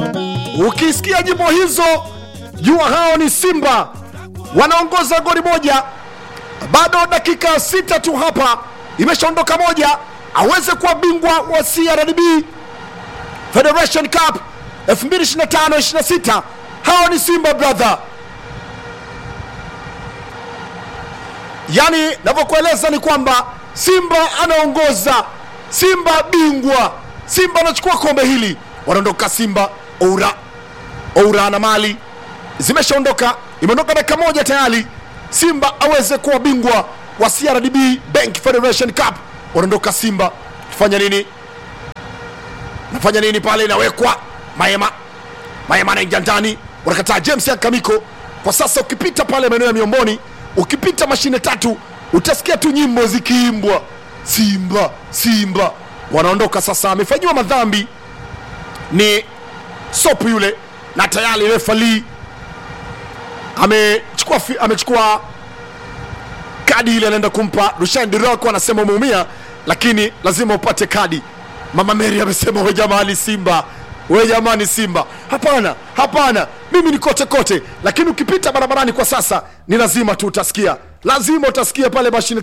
Ukisikia nyimbo hizo, jua hao ni Simba wanaongoza goli moja, bado dakika sita tu hapa, imeshaondoka moja, aweze kuwa bingwa wa CRDB Federation Cup 2025-26. Hao ni Simba brother. Yaani navyokueleza ni kwamba Simba anaongoza, Simba bingwa, Simba anachukua kombe hili, wanaondoka Simba. Oura Oura na mali zimeshaondoka, imeondoka dakika moja tayari, Simba aweze kuwa bingwa wa CRDB Bank Federation Cup, wanaondoka Simba. Fanya nini? Nafanya nini pale? Inawekwa Maema, Maema anaingia ndani, wanakataa James Akamiko. Kwa sasa ukipita pale maeneo ya Miomboni, ukipita mashine tatu, utasikia tu nyimbo zikiimbwa, Simba Simba. Wanaondoka sasa, amefanyiwa madhambi ni sopu yule, na tayari refa Lee amechukua fi- amechukua kadi ile, anaenda kumpa Rushan Dirok, anasema umeumia, lakini lazima upate kadi. Mama Mary amesema we jamani, Simba we jamani, Simba. Hapana, hapana, mimi ni kote kote, lakini ukipita barabarani kwa sasa ni lazima tu utasikia, lazima utasikia pale mashine